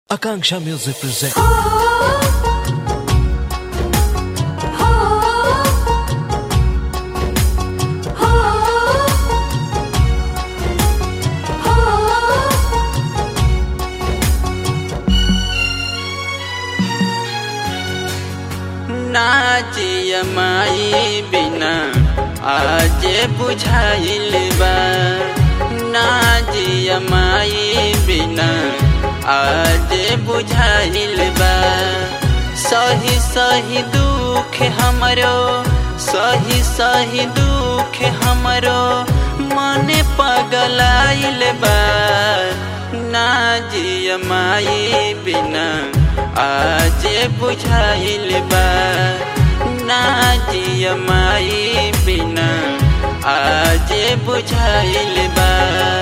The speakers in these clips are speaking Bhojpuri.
Akanksha Music presents. नाचिय माई बिना आज बुझाइल बा नाचिय माई बिना आज बुझाइल बा सही सही दुख हमरो सही सही दुख हमरो मन पगलाइल बा नाजिय माई बिना आज बुझाइल बा नाजिय माई बिना आज बुझाइल बा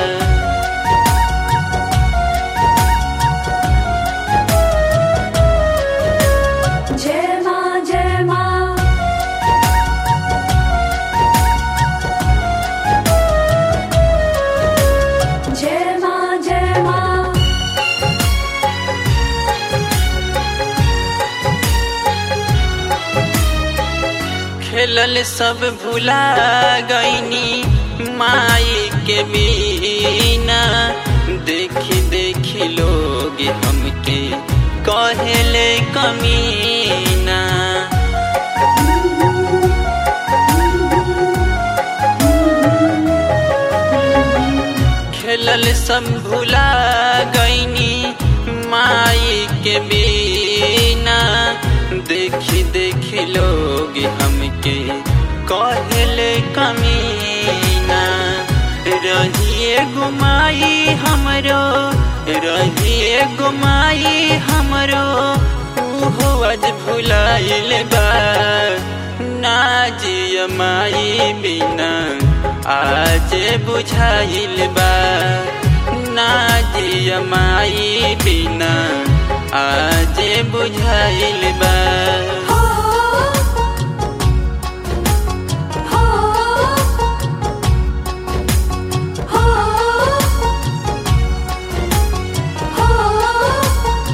जय माँ जय माँ जय माँ जय माँ खेलल सब भुला गईनी माई के बिना देखी देखी लोग हमके कहेले कमीना खेलल सब भुला गईनी माई के बिना देखी देखी लोग हमके कहले कमीना रहिए गुमाई हमरो रहिए गुमाई हमरो उहो आज भुलाइल बा नाजिय माई बिना आज बुझाइल बा नाजिय माई बिना आज बुझाइल बा हो हो हो हो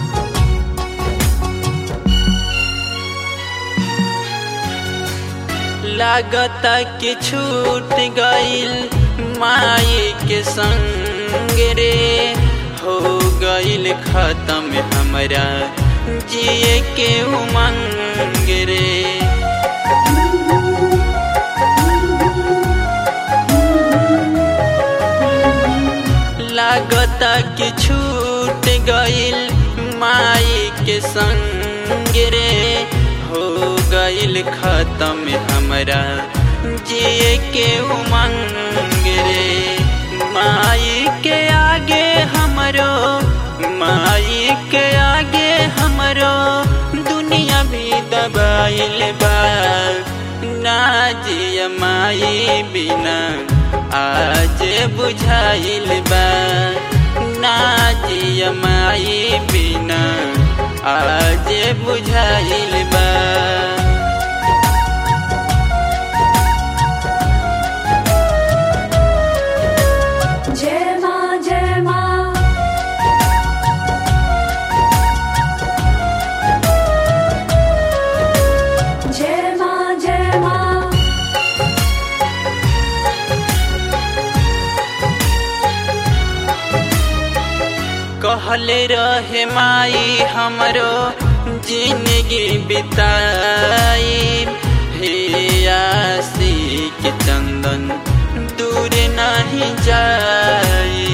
लागता कि छूट गईल माई के संग रे हो गईल खत्म हमरा जिए के उमंग रे लागता कि छूट गईल माई के संग रे हो गईल खत्म हमरा जिए के उमंग रे माई के आगे हमरो माई के आगे हमरो दुनिया भी दबाइल बा नाजिय माई बिना आज बुझाइल बा नाजिय माई बिना आज बुझाइल बा जय माँ जय माँ जय माँ जय माँ कहले रहे माई हमरो जिंदगी बिताई हे आसी के चंदन दूर नहीं जाई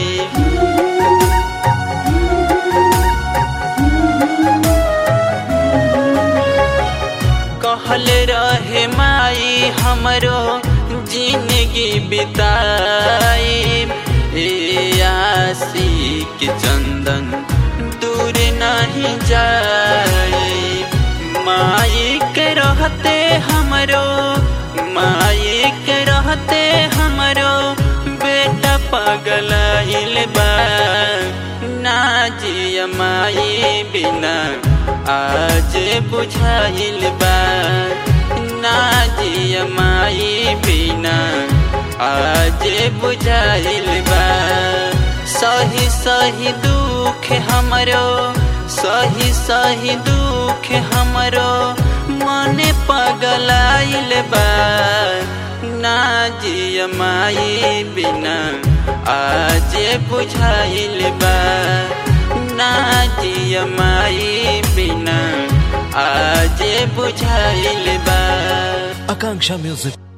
कहल रहे माई हमरो जिंदगी बिताई ए आसी के चंदन दूर नहीं जाई माई के रहते हमरो माई के रहते हमरो बेटा पगलाइल बा नाजिय माई बिना आज बुझाइल बा नाजिय माई बिना आज बुझाइल बा सही सही दुख हमरो सही सही दुख हमरो मने पगलाइल बा ना जिय माई बिना आज बुझाइल बा ना जिय माई बिना आज बुझाइल बा Akanksha Music